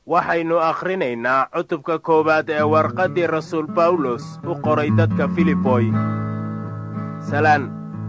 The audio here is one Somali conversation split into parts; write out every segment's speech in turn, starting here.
waxaynu akhrinaynaa cutubka koowaad ee warqaddii rasuul bawlos u qoray dadka filiboy salaan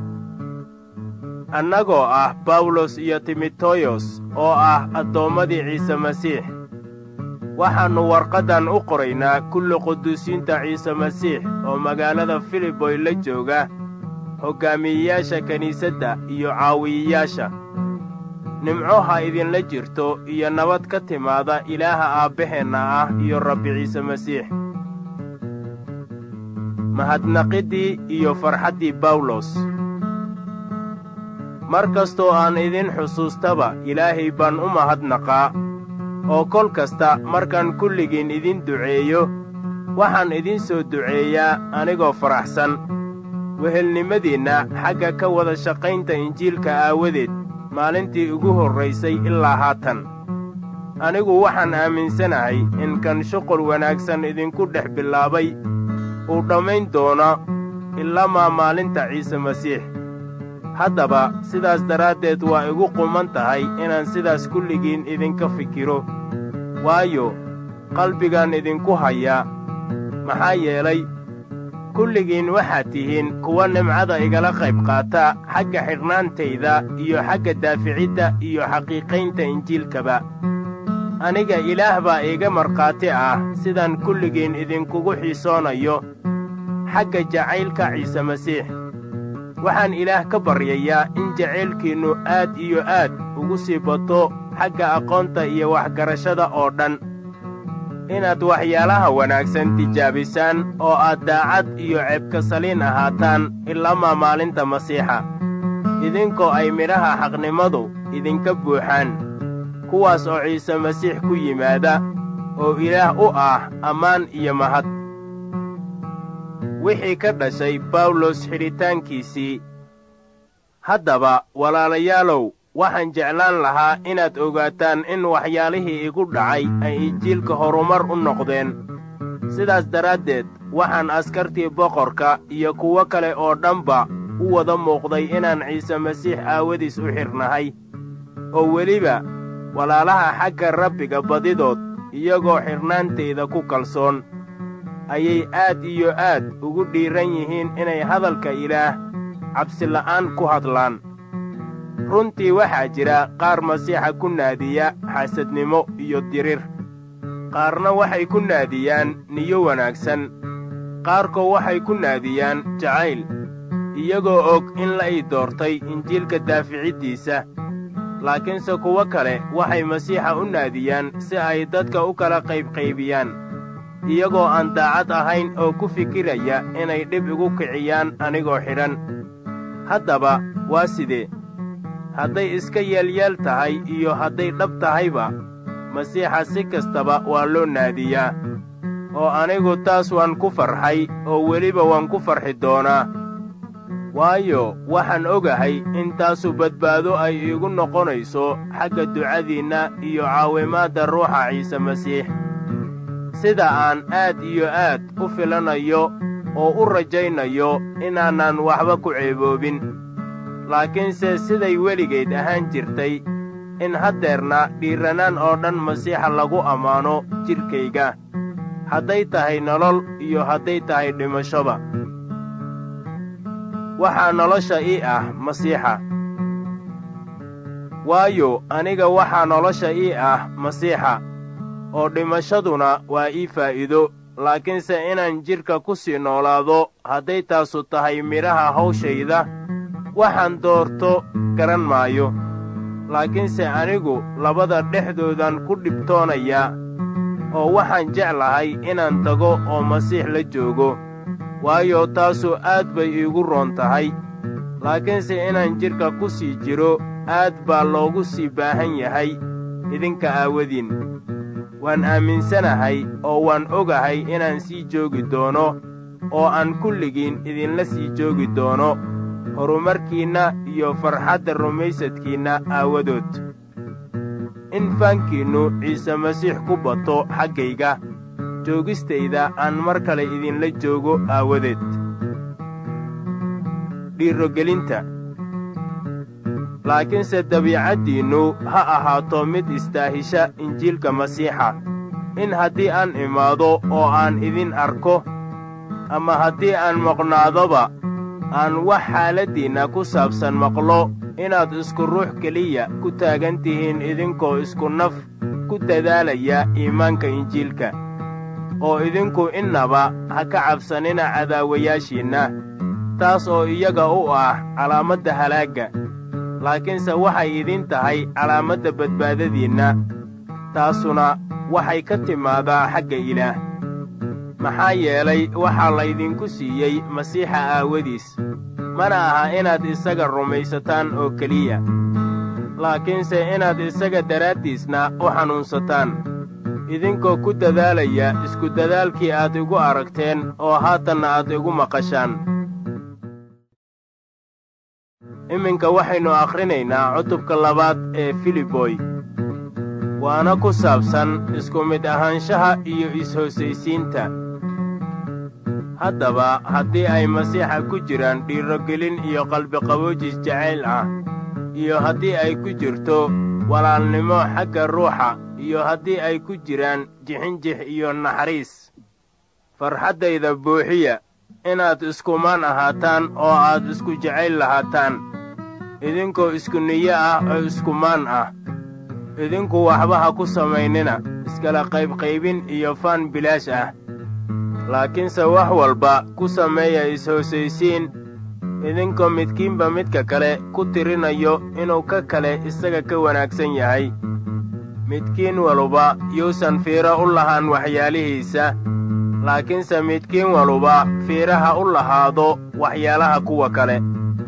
annagoo ah bawlos iyo timoteyos oo ah addoommadii ciise masiix waxaannu warqaddan u qoraynaa kulli quduusiinta ciise masiix oo magaalada filiboy la jooga hoggaamiyeyaasha kiniisadda iyo caawiyeyaasha nimco ha idinla jirto iyo nabad ka timaada ilaaha aabbaheenna ah iyo rabbi ciise masiix mahadnaqiddii iyo farxaddii bawlos mar kastoo aan idin xusuustaba ilaahay baan u mahadnaqaa oo kol kasta markaan kulligiin idin duceeyo waxaan idin soo duceeyaa anigoo faraxsan wehelnimadiinna xagga ka wada shaqaynta injiilka aawadeed maalintii ugu horraysay ilaa haatan anigu waxaan aaminsanahay in kan shuqul wanaagsan idinku dhex bilaabay uu dhammayn doono ilamaa maalinta ciise masiix haddaba sidaas daraaddeed waa igu quman tahay inaan sidaas kulligiin idinka fikiro waayo qalbigaan idinku hayaa maxaa yeelay kulligiin waxaad tihiin kuwa nimcada igala qayb qaata xagga xidhnaantayda iyo xagga daaficidda iyo xaqiiqaynta injiilkaba aniga ilaah baa iiga markhaati ah sidaan kulligiin idinkugu xiisoonayo xagga jacaylka ciise masiix waxaan ilaah ka baryayaa in jacaylkiinnu aad iyo aad ugu sii bato xagga aqoonta iyo waxgarashada oo dhan inaad waxyaalaha wanaagsan tijaabisaan oo aad daacad iyo ceebka saliin ahaataan ilamaa maalinta masiixa idinkoo ay midhaha xaqnimadu idinka buuxaan kuwaas oo ciise masiix ku yimaada oo ilaah u ah ammaan iyo mahad wixii ka dhashay bawlos xidhitaankiisii haddaba walaalayaalow waxaan jeclaan lahaa inaad ogaataan in waxyaalihii igu dhacay ay injiilka horumar u noqdeen sidaas daraaddeed waxaan askartii boqorka iyo kuwo kale oo dhanba u wada muuqday inaan ciise masiix aawadiis u xidhnahay oo weliba walaalaha xagga rabbiga badidood iyagoo xidhnaantayda ku kalsoon ayay aad iyo aad ugu dhiiran yihiin inay hadalka ilaah cabsila'aan ku hadlaan runtii waxaa jira qaar masiixa ku naadiya xasadnimo iyo dirir qaarna waxay ku naadiyaan niyo wanaagsan qaarkoo waxay ku naadiyaan jacayl iyagoo og in la ii doortay injiilka daaficiddiisa laakiinse kuwo kale waxay masiixa u naadiyaan si ay dadka u kala qaybqaybiyaan iyagoo aan daacad ahayn oo ku fikiraya inay dhib igu kiciyaan anigoo xidhan haddaba waa sidee hadday iska yeelyeel tahay iyo hadday dhab tahayba masiixa si kastaba waa loo naadiyaa oo anigu taas waan ku farxay oo weliba waan ku farxi doonaa waayo waxaan ogahay in taasu badbaado ay iigu noqonayso xagga ducadiinna iyo caawimaadda ruuxa ciise masiix sida aan aad iyo aad u filanayo oo u rajaynayo inaanan waxba ku ceeboobin laakiinse siday weligeed ahaan jirtay in haddeerna dhiirranaan oo dhan masiixa lagu ammaano jidhkayga hadday tahay nolol iyo hadday tahay dhimashoba waxaa nolosha ii ah masiixa waayo aniga waxaa nolosha ii ah masiixa oo dhimashaduna waa ii faa'iido laakiinse inaan jidhka ku sii noolaado hadday taasu tahay midhaha hawshayda waxaan doorto garan maayo laakiinse anigu labada dhexdoodan ku dhibtoonayaa oo waxaan jeclahay inaan tago oo masiix la joogo waayo taasu aad bay iigu roon tahay laakiinse inaan jidhka ku sii jiro aad baa loogu sii baahan yahay idinka aawadiin waan aaminsanahay oo waan ogahay inaan sii joogi doono oo aan kulligiin idinla sii joogi doono horumarkiinna iyo farxadda rumaysadkiinna aawadood in faankiinnu ciise masiix ku bato xaggayga joogistayda aan mar kale idinla joogo aawadeed dhiirogelinta laakiinse dabiicaddiinnu ha ahaato mid istaahisha injiilka masiixa in haddii aan imaado oo aan idin arko ama haddii aan maqnaadoba aan wax xaaladdiinna ku saabsan maqlo inaad isku ruux keliya ku taagan tihiin idinkoo isku naf ku dadaalaya iimaanka injiilka oo idinku innaba ha ka cabsanina cadaawayaashiinna taas oo iyaga u ah calaamadda halaagga laakiinse waxay idin tahay calaamadda badbaadadiinna taasuna waxay ka timaadaa xagga ilaah maxaa yeelay waxaa laydinku siiyey masiixa aawadiis mana aha inaad isaga rumaysataan oo keliya laakiinse inaad isaga daraaddiisna u xanuunsataan idinkoo ku dadaalaya isku dadaalkii aad igu aragteen oo haatanna aad igu maqashaan iminka waxaynu akhrinaynaa cutubka labaad ee filiboy waana ku saabsan isku mid ahaanshaha iyo is-hoosaysiinta haddaba haddii ay masiixa ku jiraan dhiirogelin iyo qalbiqaboojis jacayl ah iyo haddii ay ku jirto walaalnimo xagga ruuxa iyo haddii ay ku jiraan jixinjix iyo naxariis farxaddayda buuxiya inaad iskumaan ahaataan oo aad isku jacayl lahaataan idinkoo isku niyo ah oo iskumaan ah idinku waxba ha ku samaynina iskala qaybqaybin iyo faan bilaash ah laakiinse wax walba ku sameeya is-hoosaysiin idinkoo midkiinba midka kale ku tirinayo inuu ka kale isaga ka wanaagsan yahay midkiin waluba yuusan fiiro u lahaan waxyaalihiisa laakiinse midkiin waluba fiiraha u lahaado waxyaalaha kuwa kale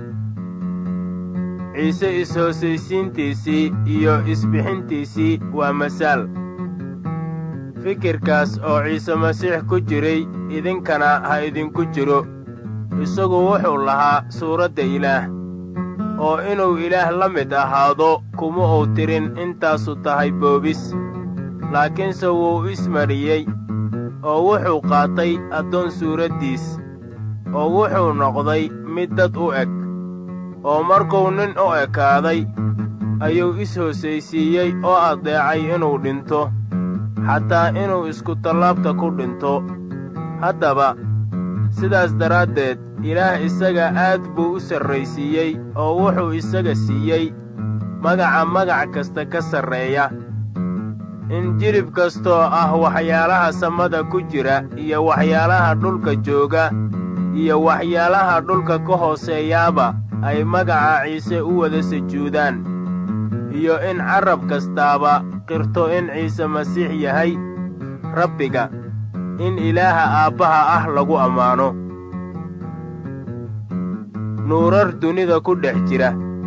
ciise is-hoosaysiintiisii iyo isbixintiisii waa masaal fikirkaas oo ciise masiix ku jiray idinkana ha idinku jiro isagu wuxuu lahaa suuradda ilaah oo inuu ilaah la mid ahaado kuma uu tirin intaasu tahay boobis laakiinse wuu ismariyey oo wuxuu qaatay addoon suuraddiis oo wuxuu noqday mid dad u eg oo markuu nin u ekaaday ayuu is-hoosaysiiyey oo addeecay inuu dhinto xataa inuu iskutallaabta ku dhinto haddaba sidaas daraaddeed ilaah isaga aad buu u sarraysiiyey oo wuxuu isaga siiyey magaca magac kasta ka sarreeya in jilib kastoo ah waxyaalaha samada ku jira iyo waxyaalaha dhulka jooga iyo waxyaalaha dhulka ka hooseeyaaba ay magaca ciise u wada sujuudaan iyo in carrab kastaaba qirto in ciise masiix yahay rabbiga in ilaaha aabbaha ah lagu ammaano nuurar dunida ku dhex jira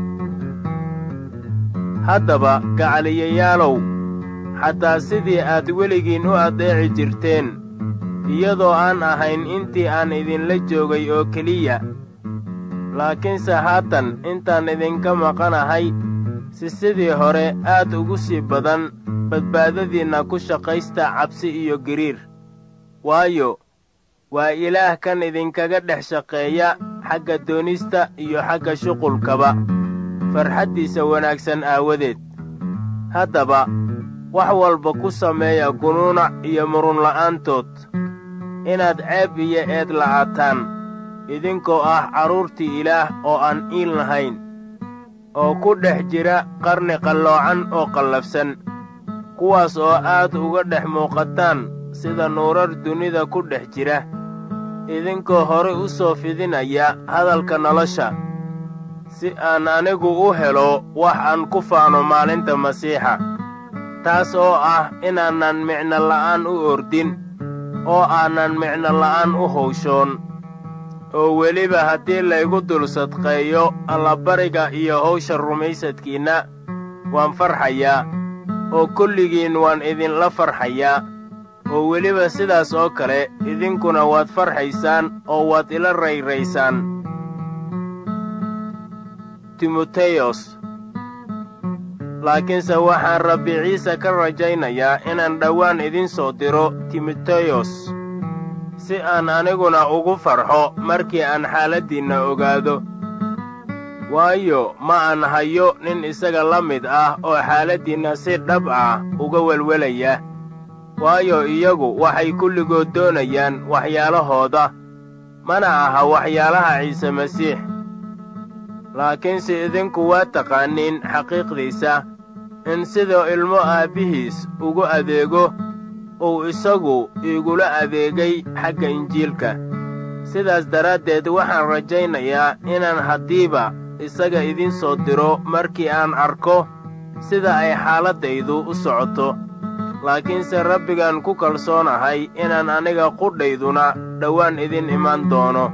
haddaba gacaliyayaalow xataa sidii aad weligiin u addeeci jirteen iyadoo aan ahayn intii aan idinla joogay oo keliya laakiinse haatan intaan idinka maqanahay si sidii hore aad ugu sii badan badbaadadiinna ku shaqaysta cabsi iyo giriir waayo waa ilaah kan idinkaga dhex shaqeeya xagga doonista iyo xagga shuqulkaba farxaddiisa wanaagsan aawadeed haddaba wax walba ku sameeya gunuunac iyo murunla'aantood inaad ceeb iyo eed la'aataan idinkoo ah carruurtii ilaah oo aan iin lahayn oo ku dhex jira qarni qalloocan oo qallafsan kuwaas oo aad uga dhex muuqataan sida nuurar dunida ku dhex jira idinkoo hore u soo fidinaya hadalka nolosha si aan anigu u helo wax aan ku faano maalinta masiixa taas oo ah inaanan micno la'aan u ordin oo aanan micno la'aan u hawshoon oo weliba haddii laygu dul sadqeeyo allabariga iyo hawsha rumaysadkiinna waan farxayaa oo kulligiin waan idinla farxayaa oo weliba sidaas oo kale idinkuna waad farxaysaan oo waad ila rayraysaan timoteyos laakiinse waxaan rabbi ciise ka rajaynayaa inaan dhowaan idin soo diro timoteyos si aan aniguna ugu farxo markii aan xaaladdiinna ogaado waayo ma aan hayo nin isaga la mid ah oo xaaladdiinna si dhab ah uga welwelaya waayo iyagu waxay kulligood doonayaan waxyaalahooda mana aha waxyaalaha ciise masiix laakiinse idinku waa taqaaniin xaqiiqdiisa in siduu ilmo aabbihiis ugu adeego uu isagu iigula adeegay xagga injiilka sidaas daraaddeed waxaan rajaynayaa inaan haddiiba isaga idiin soo diro markii aan arko sida ay xaaladdaydu u socoto laakiinse rabbigaan ku kalsoonahay inaan aniga qudhayduna dhowaan idin imaan doono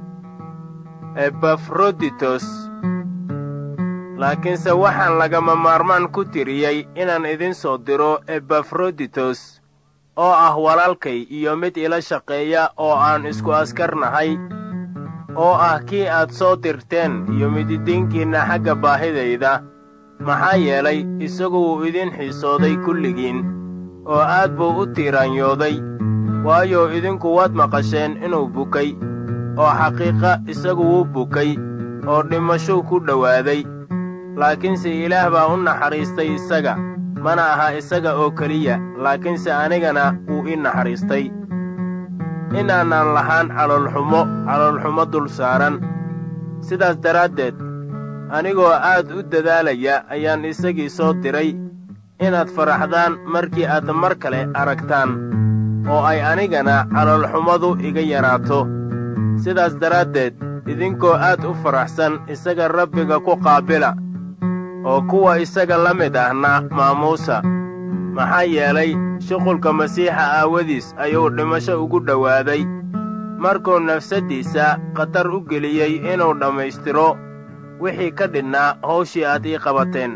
ebafroditos laakiinse waxaan lagama maarmaan ku tiriyey inaan idin soo diro ebafroditos oo ah walaalkay iyo mid ila shaqeeya oo aan isku askar nahay oo ah kii aad soo dirteen iyo mididiinkiinna xagga baahidayda maxaa yeelay isagu wuu idin xiisooday kulligiin oo aad buu u tiiraanyooday waayo idinku waad maqasheen inuu bukay oo xaqiiqa isagu wuu bukay oo dhimashuu ku dhowaaday laakiinse ilaah baa u naxariistay isaga mana aha isaga oo keliya laakiinse anigana wuu ii naxariistay inaanaan lahaan caloolxumo caloolxumo dul saaran sidaas daraaddeed anigoo aad u dadaalaya ayaan isagii soo diray inaad faraxdaan markii aad mar kale aragtaan oo ay anigana caloolxumadu iga yaraato sidaas daraaddeed idinkoo aad u faraxsan isaga rabbiga ku qaabila oo kuwa isaga la mid ahna maamuusa maxaa yeelay shuqulka masiixa aawadiis ayuu dhimasho ugu dhowaaday markuu nafsaddiisa khatar u geliyey inuu dhammaystiro wixii ka dhidhnaa hawshii aad ii qabateen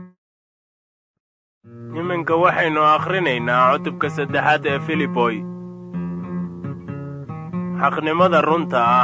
iminka waxaynu akhrinaynaa cutubka saddexaad ee filiboy xaqnimada runta ah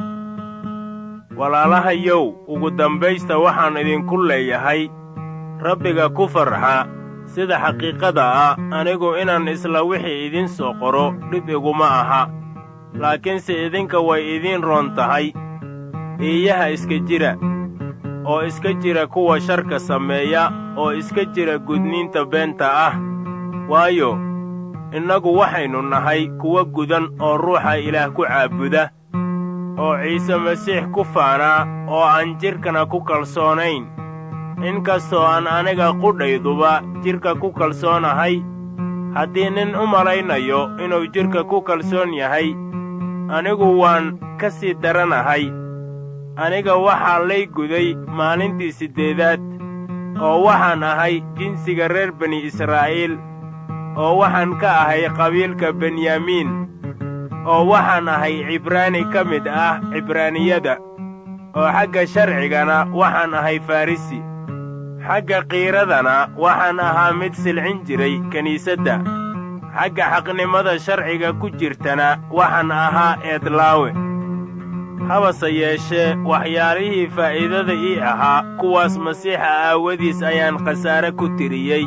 walaalahayow ugu dambaysta waxaan idinku leeyahay rabbiga ku farxa sida xaqiiqada ah anigu inaan isla wixii idiin soo qoro dhib iguma aha laakiinse idinka way idiin roon tahay iiyaha iska jira oo iska jira kuwa sharka sameeya oo iska jira gudniinta beenta ah waayo innagu waxaynu nahay kuwa gudan oo ruuxa ilaah ku caabuda oo ciise masiix ku faanaa oo aan jidhkana ku kalsoonayn inkastoo aan aniga qudhayduba jidhka ku kalsoonahay haddii nin u malaynayo inuu jidhka ku kalsoon yahay anigu waan ka sii daranahay aniga waxaa lay guday maalintii siddeedaad oo waxaan ahay jinsiga reer bani israa'iil oo waxaan ka ahay qabiilka benyamiin oo waxaan ahay cibraani ka mid ah cibraaniyada oo xagga sharcigana waxaan ahay farrisi xagga qiiradana waxaan ahaa mid silcin jiray kiniisadda xagga xaqnimada sharciga ku jirtana waxaan ahaa eedlaawe habase yeeshee waxyaalihii faa'iidada ii ahaa kuwaas masiixa aawadiis ayaan khasaare ku tiriyey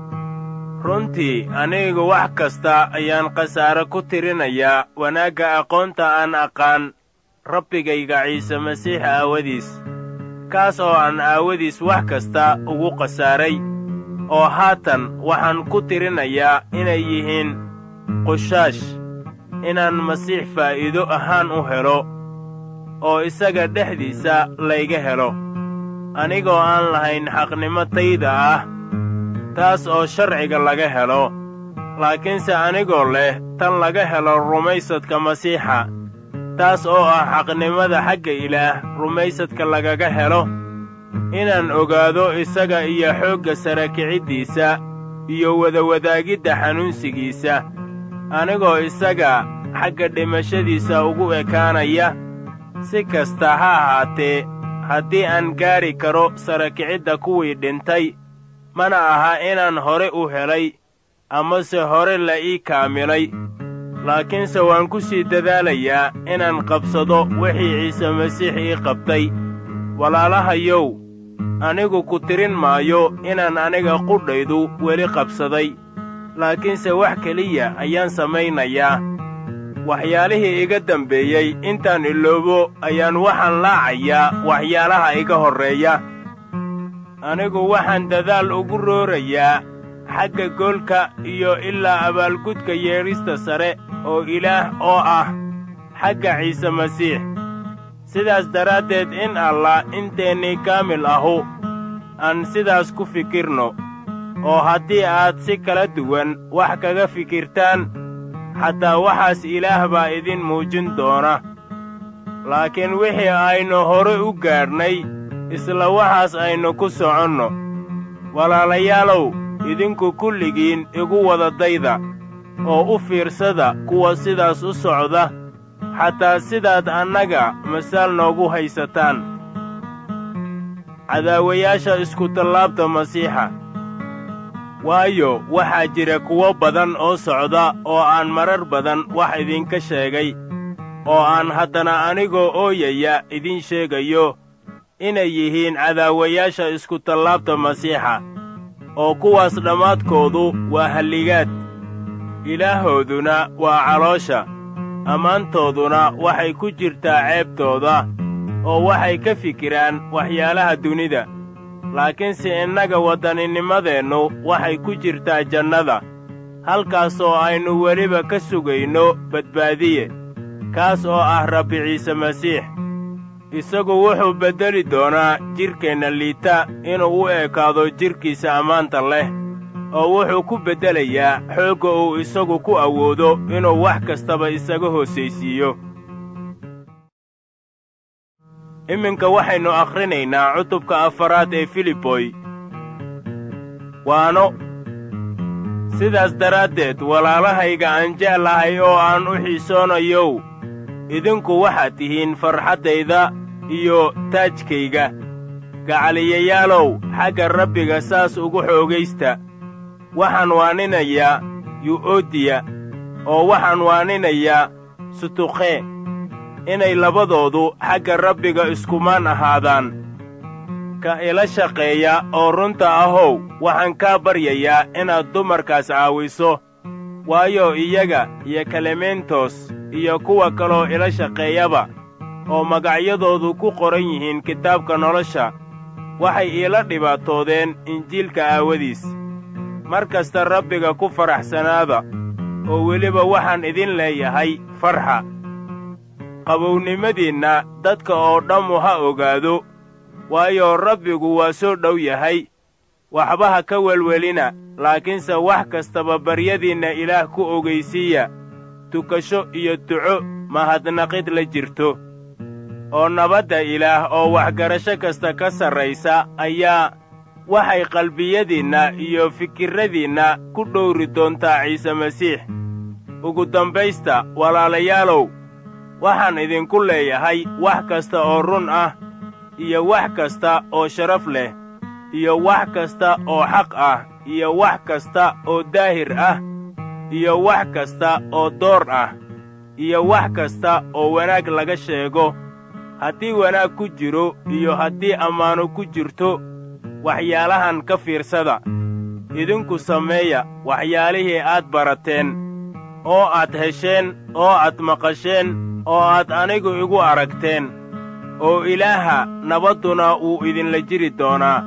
runtii anigu wax kasta ayaan khasaare ku tirinayaa wanaagga aqoonta aan aqaan rabbigayga ciise masiix aawadiis kaas oo aan aawadiis wax kasta ugu khasaaray oo haatan waxaan ku tirinayaa inay yihiin qushaash inaan masiix faa'iido ahaan u helo oo isaga dhexdiisa layga helo anigoo aan lahayn xaqnimo tayda ah taas oo sharciga laga helo laakiinse anigoo leh tan laga helo rumaysadka masiixa taas oo ah xaqnimada xagga ilaah rumaysadka lagaga helo inaan ogaado isaga iyo xoogga sara kiciddiisa iyo wadawadaagidda xanuunsigiisa anigoo isaga xagga dhimashadiisa ugu ekaanaya si kasta ha ahaatee haddii aan gaari karo sara kicidda kuwii dhintay mana aha inaan hore u helay amase hore la ii kaamilay laakiinse waan ku sii dadaalayaa inaan qabsado wixii ciise masiix ii qabtay walaalahayow anigu ku tirin maayo inaan aniga qudhaydu weli qabsaday laakiinse wax keliya ayaan samaynayaa waxyaalihii iga dambeeyey intaan iloobo ayaan waxaan laacayaa waxyaalaha iga horreeya anigu waxaan dadaal ugu roorayaa xagga goolka iyo ilaa abaalgudka yeedhista sare oo ilaah oo ah xagga ciise masiix sidaas daraaddeed in allah inteennii kaamil ahu aan sidaas ku fikirno oo haddii aad si kala duwan wax kaga fikirtaan xataa waxaas ilaah baa idin muujin doona laakiin wixii aynu hore u gaadhnay isla waxaas aynu ku soconno walaalayaalow idinku kulligiin igu wada dayda oo u fiirsada kuwa sidaas u socda xataa sidaad annaga masaal noogu haysataan cadaawayaasha iskutallaabta masiixa waayo waxaa jira kuwo badan oo socda oo aan marar badan wax idinka sheegay oo aan haddana anigoo ooyaya idin sheegayo inay yihiin cadaawayaasha iskutallaabta masiixa oo kuwaas dhammaadkoodu waa halligaad ilaahooduna waa caloosha ammaantooduna waxay ku jirtaa ceebtooda oo waxay ka fikiraan waxyaalaha dunida laakiinse innaga waddaninimadeennu waxay ku jirtaa jannada halkaasoo aynu weliba ka sugayno badbaadiye kaas oo ah rabbi ciise masiix isagu wuxuu beddeli doonaa jidhkeenna liita inuu u ekaado jidhkiisa ammaanta leh oo wuxuu ku beddelayaa xoogga uu isagu ku awoodo inuu wax kastaba isaga hoosaysiiyo iminka waxaynu akhrinaynaa cutubka afaraad ee filiboy waano sidaas daraaddeed walaalahayga aan jeclahay oo aan u xiisoonayow idinku waxaad tihiin farxaddayda iyo taajkayga gacaliyayaalow xagga rabbiga saas ugu xoogaysta waxaan waaninayaa yu'oodiya oo waxaan waaninayaa sutukhe inay labadoodu xagga rabbiga iskumaan ahaadaan ka ila shaqeeya oo runta ahow waxaan kaa baryayaa inaad dumarkaas caawiso waayo iyaga iyo kalementos iyo kuwa kaloo ila shaqeeyaba oo magacyadoodu ku qoran yihiin kitaabka nolosha waxay iila dhibaatoodeen injiilka aawadiis mar kasta rabbiga ku faraxsanaada oo weliba waxaan idin leeyahay farxa qabownimadiinna dadka oo dhammu ha ogaado waayo rabbigu waa soo dhow yahay waxba ha ka welwelina laakiinse wax kastaba baryadiinna ilaah ku ogaysiiya tukasho iyo duco mahadnaqid la jirto oo nabadda ilaah oo waxgarasho kasta ka sarraysa ayaa waxay qalbiyadiinna iyo fikirradiinna ku dhowri doontaa ciise masiix ugu dambaysta walaalayaalow waxaan idinku leeyahay wax kasta oo run ah iyo wax kasta oo sharaf leh iyo wax kasta oo xaq ah iyo wax kasta oo daahir ah iyo wax kasta oo door ah iyo wax kasta oo wanaag laga sheego haddii wanaag ku jiro iyo haddii ammaano ku jirto waxyaalahan ka fiirsada idinku sameeya waxyaalihii aad barateen oo aad hesheen oo aad maqasheen oo aad anigu igu aragteen oo ilaaha nabadduna wuu idinla jiri doonaa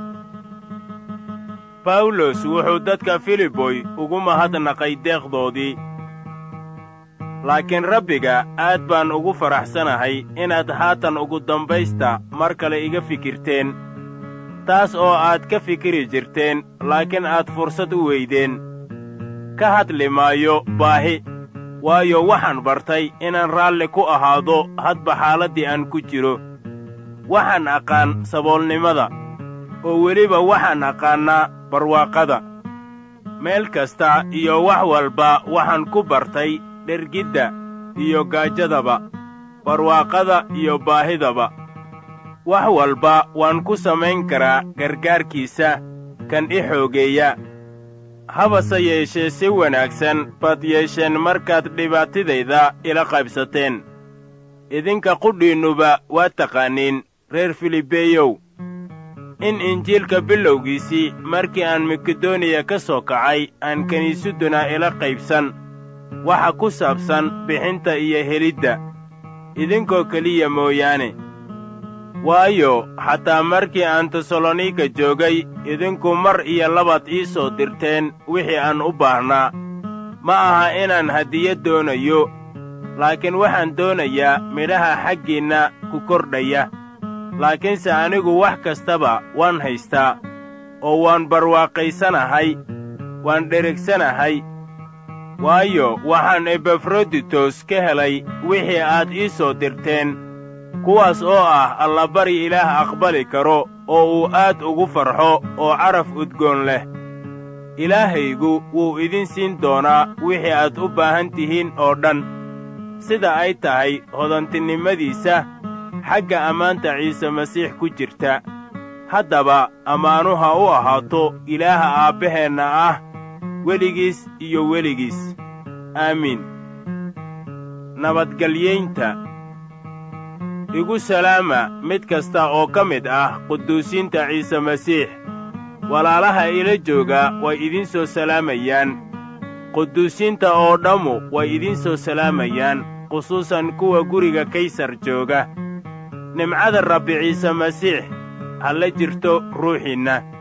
bawlos wuxuu dadka filiboy ugu mahadnaqay deeqdoodii laakiin rabbiga aad baan ugu faraxsanahay inaad haatan ugu dambaysta mar kale iga fikirteen taas oo aad ka fikiri jirteen laakiin aad fursad u weydeen ka hadli maayo baahi waayo waxaan bartay inaan raalli ku ahaado hadba xaaladdii aan ku jiro waxaan aqaan saboolnimada oo weliba waxaan aqaannaa barwaaqada meel kasta iyo wax walba waxaan ku bartay dhergidda iyo gaajadaba barwaaqada iyo baahidaba wax walba waan ku samayn karaa gargaarkiisa kan i xoogeeya habase yeeshee si wanaagsan baad yeesheen markaad dhibaatidayda ila qaybsateen idinka qudhiinnuba waa taqaaniin reer filibeeyow in injiilka bilowgiisii markii aan makedoniya ka soo kacay aan kiniisadduna ila qaybsan waxa ku saabsan bixinta iyo helidda idinkoo keliya mooyaane waayo xataa markii aan tesalonika joogay idinku mar iyo labaad ii soo dirteen wixii aan u baahnaa ma aha inaan hadiyad doonayo laakiin waxaan doonayaa midhaha xaggiinna ku kordhaya laakiinse anigu wax kastaba waan haystaa oo waan barwaaqaysanahay waan dheregsanahay waayo waxaan ebafroditos ka helay wixii aad ii soo dirteen kuwaas oo ah allabari ilaah aqbali karo oo uu aad ugu farxo oo caraf udgoon leh ilaahaygu wuu idin siin doonaa wixii aad u baahan tihiin oo dhan sida ay tahay hodantinimadiisa xagga ammaanta ciise masiix ku jirta haddaba ammaanu ha u ahaato ilaaha aabbaheenna ah weligiis iyo weligiis aamiin nabadgelyaynta igu salaama mid kasta oo ka mid ah quduusiinta ciise masiix walaalaha ila jooga way idiin soo salaamayaan quduusiinta oo dhammu way idiin soo salaamayaan khusuusan kuwa guriga kaysar jooga nimcada rabbi ciise masiix ha la jirto ruuxiinna